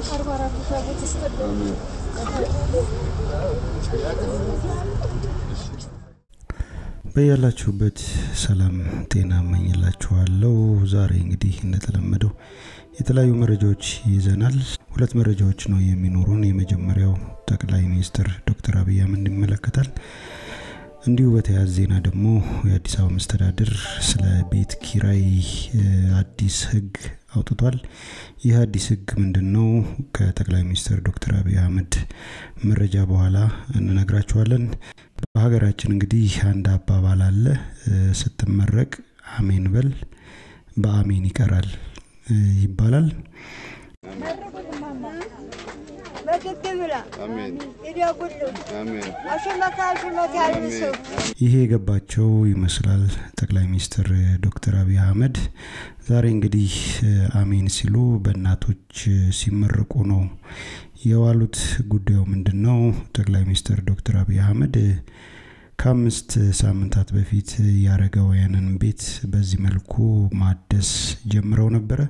በያላችሁበት ሰላም ጤና እመኝላችኋለሁ። ዛሬ እንግዲህ እንደተለመደው የተለያዩ መረጃዎች ይዘናል። ሁለት መረጃዎች ነው የሚኖሩን። የመጀመሪያው ጠቅላይ ሚኒስትር ዶክተር አብይ አህመድ ይመለከታል። እንዲሁ በተያያዘ ዜና ደግሞ የአዲስ አበባ መስተዳድር ስለ ቤት ኪራይ አዲስ ሕግ አውጥቷል። ይህ አዲስ ሕግ ምንድን ነው? ከጠቅላይ ሚኒስትር ዶክተር አብይ አህመድ መረጃ በኋላ እንነግራችኋለን። በሀገራችን እንግዲህ አንድ አባባል አለ፣ ስትመረቅ አሜን በል በአሜን ይቀራል ይባላል። ይሄ የገባቸው ይመስላል ጠቅላይ ሚኒስትር ዶክተር አብይ አህመድ ዛሬ እንግዲህ አሜን ሲሉ በእናቶች ሲመረቁ ነው የዋሉት። ጉዳዩ ምንድን ነው? ጠቅላይ ሚኒስትር ዶክተር አብይ አህመድ ከአምስት ሳምንታት በፊት የአረጋውያንን ቤት በዚህ መልኩ ማደስ ጀምረው ነበረ።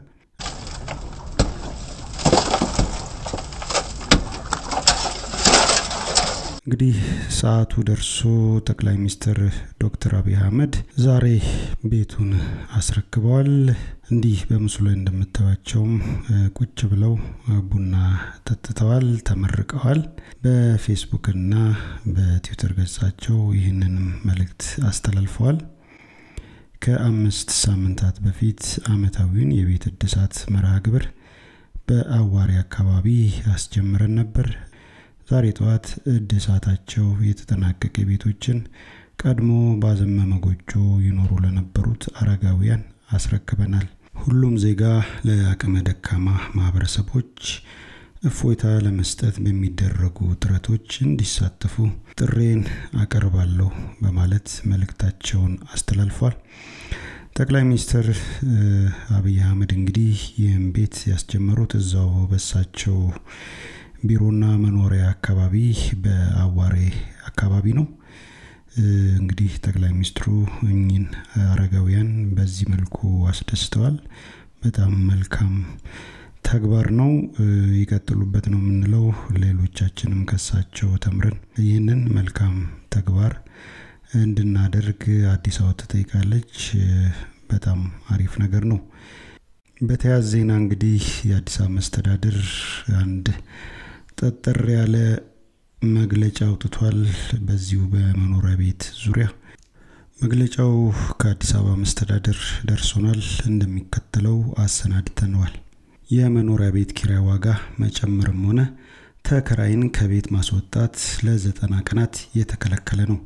እንግዲህ ሰዓቱ ደርሶ ጠቅላይ ሚኒስትር ዶክተር አብይ አህመድ ዛሬ ቤቱን አስረክበዋል። እንዲህ በምስሉ ላይ እንደምታዩቸውም ቁጭ ብለው ቡና ጠጥተዋል፣ ተመርቀዋል። በፌስቡክና በትዊተር ገጻቸው ይህንንም መልእክት አስተላልፈዋል። ከአምስት ሳምንታት በፊት ዓመታዊውን የቤት እድሳት መርሃ ግብር በአዋሪ አካባቢ አስጀምረን ነበር። ዛሬ ጠዋት እድሳታቸው የተጠናቀቀ ቤቶችን ቀድሞ ባዘመመ ጎጆ ይኖሩ ለነበሩት አረጋውያን አስረክበናል። ሁሉም ዜጋ ለአቅመ ደካማ ማህበረሰቦች እፎይታ ለመስጠት በሚደረጉ ጥረቶች እንዲሳተፉ ጥሬን አቀርባለሁ በማለት መልእክታቸውን አስተላልፏል። ጠቅላይ ሚኒስትር አብይ አህመድ እንግዲህ ይህም ቤት ያስጀመሩት እዛው በሳቸው ቢሮና መኖሪያ አካባቢ በአዋሬ አካባቢ ነው። እንግዲህ ጠቅላይ ሚኒስትሩ እኚህን አረጋውያን በዚህ መልኩ አስደስተዋል። በጣም መልካም ተግባር ነው። ይቀጥሉበት ነው የምንለው። ሌሎቻችንም ከሳቸው ተምረን ይህንን መልካም ተግባር እንድናደርግ አዲስ አበባ ትጠይቃለች። በጣም አሪፍ ነገር ነው። በተያያዘ ዜና እንግዲህ የአዲስ አበባ መስተዳድር አንድ ጠጠር ያለ መግለጫ አውጥቷል። በዚሁ በመኖሪያ ቤት ዙሪያ መግለጫው ከአዲስ አበባ መስተዳድር ደርሶናል፣ እንደሚከተለው አሰናድተነዋል። የመኖሪያ ቤት ኪራይ ዋጋ መጨመርም ሆነ ተከራይን ከቤት ማስወጣት ለዘጠና ቀናት የተከለከለ ነው።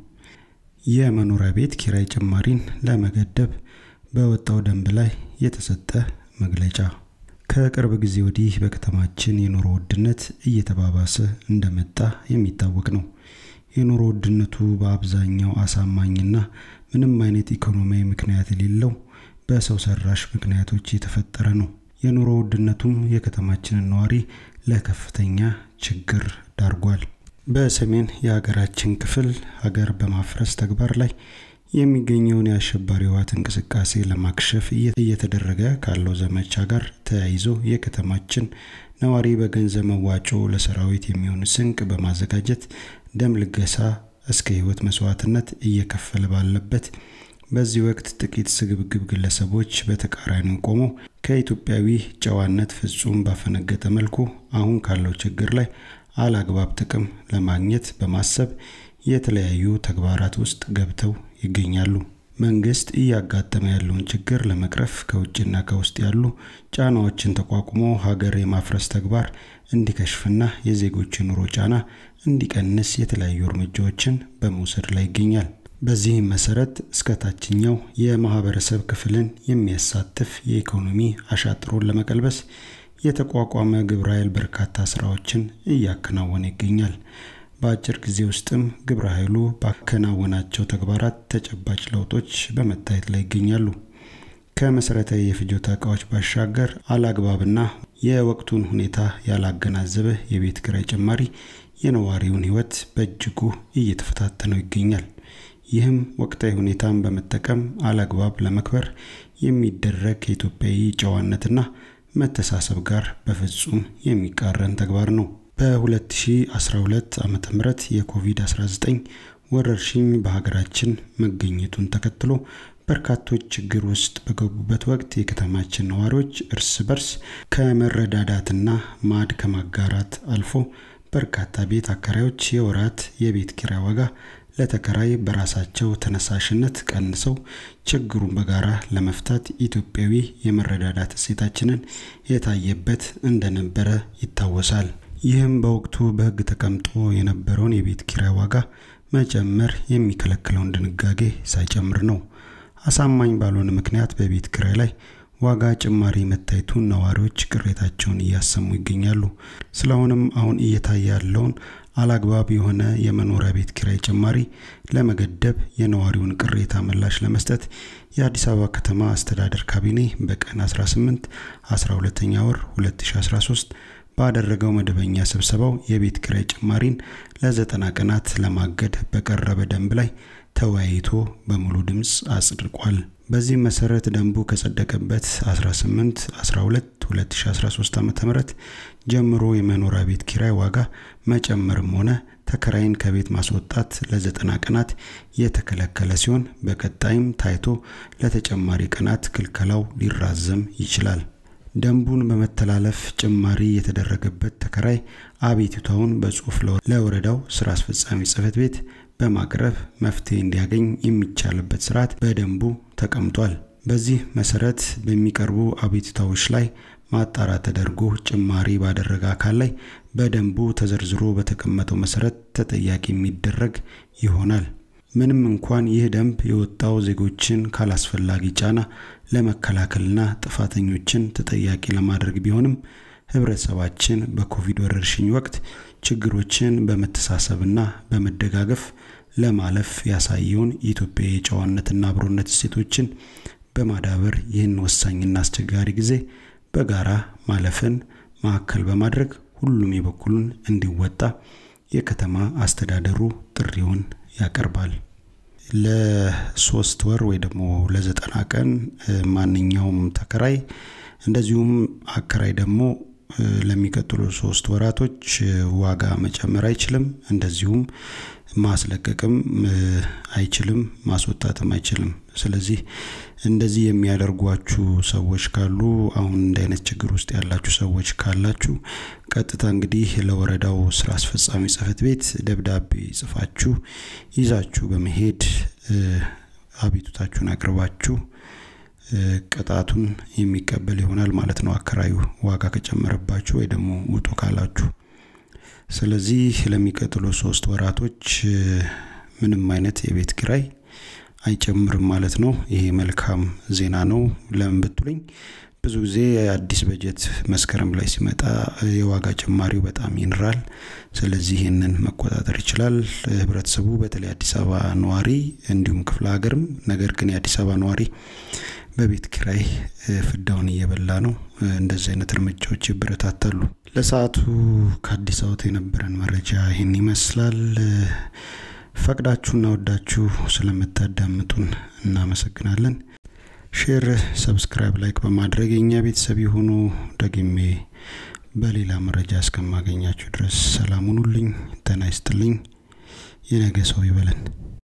የመኖሪያ ቤት ኪራይ ጭማሪን ለመገደብ በወጣው ደንብ ላይ የተሰጠ መግለጫ ከቅርብ ጊዜ ወዲህ በከተማችን የኑሮ ውድነት እየተባባሰ እንደመጣ የሚታወቅ ነው። የኑሮ ውድነቱ በአብዛኛው አሳማኝና ምንም አይነት ኢኮኖሚያዊ ምክንያት የሌለው በሰው ሰራሽ ምክንያቶች የተፈጠረ ነው። የኑሮ ውድነቱም የከተማችንን ነዋሪ ለከፍተኛ ችግር ዳርጓል። በሰሜን የሀገራችን ክፍል ሀገር በማፍረስ ተግባር ላይ የሚገኘውን የአሸባሪ ህወሓት እንቅስቃሴ ለማክሸፍ እየተደረገ ካለው ዘመቻ ጋር ተያይዞ የከተማችን ነዋሪ በገንዘብ መዋጮ ለሰራዊት የሚሆን ስንቅ በማዘጋጀት ደም ልገሳ እስከ ህይወት መስዋዕትነት እየከፈለ ባለበት በዚህ ወቅት ጥቂት ስግብግብ ግለሰቦች በተቃራኒው ቆመው ከኢትዮጵያዊ ጨዋነት ፍጹም ባፈነገጠ መልኩ አሁን ካለው ችግር ላይ አላግባብ ጥቅም ለማግኘት በማሰብ የተለያዩ ተግባራት ውስጥ ገብተው ይገኛሉ። መንግስት እያጋጠመ ያለውን ችግር ለመቅረፍ ከውጭና ከውስጥ ያሉ ጫናዎችን ተቋቁሞ ሀገር የማፍረስ ተግባር እንዲከሽፍና የዜጎች ኑሮ ጫና እንዲቀንስ የተለያዩ እርምጃዎችን በመውሰድ ላይ ይገኛል። በዚህም መሰረት እስከ ታችኛው የማህበረሰብ ክፍልን የሚያሳትፍ የኢኮኖሚ አሻጥሮን ለመቀልበስ የተቋቋመ ግብረ ኃይል በርካታ ስራዎችን እያከናወነ ይገኛል። በአጭር ጊዜ ውስጥም ግብረ ኃይሉ ባከናወናቸው ተግባራት ተጨባጭ ለውጦች በመታየት ላይ ይገኛሉ። ከመሰረታዊ የፍጆታ እቃዎች ባሻገር አላግባብና የወቅቱን ሁኔታ ያላገናዘበ የቤት ኪራይ ጭማሪ የነዋሪውን ሕይወት በእጅጉ እየተፈታተነው ይገኛል። ይህም ወቅታዊ ሁኔታን በመጠቀም አላግባብ ለመክበር የሚደረግ የኢትዮጵያዊ ጨዋነትና መተሳሰብ ጋር በፍጹም የሚቃረን ተግባር ነው። በ2012 ዓ ም የኮቪድ-19 ወረርሽኝ በሀገራችን መገኘቱን ተከትሎ በርካቶች ችግር ውስጥ በገቡበት ወቅት የከተማችን ነዋሪዎች እርስ በርስ ከመረዳዳትና ማዕድ ከማጋራት አልፎ በርካታ ቤት አከራዮች የወራት የቤት ኪራይ ዋጋ ለተከራይ በራሳቸው ተነሳሽነት ቀንሰው ችግሩን በጋራ ለመፍታት ኢትዮጵያዊ የመረዳዳት እሴታችንን የታየበት እንደነበረ ይታወሳል። ይህም በወቅቱ በሕግ ተቀምጦ የነበረውን የቤት ኪራይ ዋጋ መጨመር የሚከለክለውን ድንጋጌ ሳይጨምር ነው። አሳማኝ ባልሆነ ምክንያት በቤት ኪራይ ላይ ዋጋ ጭማሪ መታየቱን ነዋሪዎች ቅሬታቸውን እያሰሙ ይገኛሉ። ስለሆነም አሁን እየታየ ያለውን አላግባብ የሆነ የመኖሪያ ቤት ኪራይ ጭማሪ ለመገደብ የነዋሪውን ቅሬታ ምላሽ ለመስጠት የአዲስ አበባ ከተማ አስተዳደር ካቢኔ በቀን 18 12ኛ ወር 2013 ባደረገው መደበኛ ስብሰባው የቤት ኪራይ ጭማሪን ለዘጠና ቀናት ለማገድ በቀረበ ደንብ ላይ ተወያይቶ በሙሉ ድምፅ አጽድቋል። በዚህ መሰረት ደንቡ ከጸደቀበት 18 12 2013 ዓ.ም ጀምሮ የመኖሪያ ቤት ኪራይ ዋጋ መጨመርም ሆነ ተከራይን ከቤት ማስወጣት ለዘጠና ቀናት የተከለከለ ሲሆን በቀጣይም ታይቶ ለተጨማሪ ቀናት ክልከላው ሊራዘም ይችላል። ደንቡን በመተላለፍ ጭማሪ የተደረገበት ተከራይ አቤቱታውን በጽሁፍ ለወረዳው ስራ አስፈጻሚ ጽህፈት ቤት በማቅረብ መፍትሄ እንዲያገኝ የሚቻልበት ስርዓት በደንቡ ተቀምጧል። በዚህ መሰረት በሚቀርቡ አቤቱታዎች ላይ ማጣራት ተደርጎ ጭማሪ ባደረገ አካል ላይ በደንቡ ተዘርዝሮ በተቀመጠው መሰረት ተጠያቂ የሚደረግ ይሆናል። ምንም እንኳን ይህ ደንብ የወጣው ዜጎችን ካላስፈላጊ ጫና ለመከላከልና ጥፋተኞችን ተጠያቂ ለማድረግ ቢሆንም ህብረተሰባችን በኮቪድ ወረርሽኝ ወቅት ችግሮችን በመተሳሰብና በመደጋገፍ ለማለፍ ያሳየውን የኢትዮጵያ የጨዋነትና አብሮነት እሴቶችን በማዳበር ይህን ወሳኝና አስቸጋሪ ጊዜ በጋራ ማለፍን ማዕከል በማድረግ ሁሉም የበኩሉን እንዲወጣ የከተማ አስተዳደሩ ጥሪውን ያቀርባል። ለሶስት ወር ወይ ደግሞ ለዘጠና ቀን ማንኛውም ተከራይ እንደዚሁም አከራይ ደግሞ ለሚቀጥሉ ሶስት ወራቶች ዋጋ መጨመር አይችልም። እንደዚሁም ማስለቀቅም አይችልም፣ ማስወጣትም አይችልም። ስለዚህ እንደዚህ የሚያደርጓችሁ ሰዎች ካሉ አሁን እንደ አይነት ችግር ውስጥ ያላችሁ ሰዎች ካላችሁ ቀጥታ እንግዲህ ለወረዳው ስራ አስፈጻሚ ጽህፈት ቤት ደብዳቤ ጽፋችሁ ይዛችሁ በመሄድ አቤቱታችሁን አቅርባችሁ ቅጣቱን የሚቀበል ይሆናል ማለት ነው። አከራዩ ዋጋ ከጨመረባችሁ ወይ ደግሞ ውጡ ካላችሁ። ስለዚህ ለሚቀጥሉ ሶስት ወራቶች ምንም አይነት የቤት ኪራይ አይጨምርም ማለት ነው። ይሄ መልካም ዜና ነው። ለምን ብትሉኝ ብዙ ጊዜ አዲስ በጀት መስከረም ላይ ሲመጣ የዋጋ ጭማሪው በጣም ይንራል። ስለዚህ ይህንን መቆጣጠር ይችላል ህብረተሰቡ፣ በተለይ አዲስ አበባ ነዋሪ እንዲሁም ክፍለ ሀገርም። ነገር ግን የአዲስ አበባ ነዋሪ በቤት ኪራይ ፍዳውን እየበላ ነው። እንደዚህ አይነት እርምጃዎች ይበረታታሉ። ለሰዓቱ ከአዲስ አበባ የነበረን መረጃ ይህን ይመስላል። ፈቅዳችሁና ወዳችሁ ስለምታዳምጡን እናመሰግናለን። ሼር፣ ሰብስክራይብ፣ ላይክ በማድረግ የእኛ ቤተሰብ የሆኑ ደግሜ በሌላ መረጃ እስከማገኛችሁ ድረስ ሰላም ሁኑልኝ። ጤና ይስጥልኝ። የነገ ሰው ይበለን።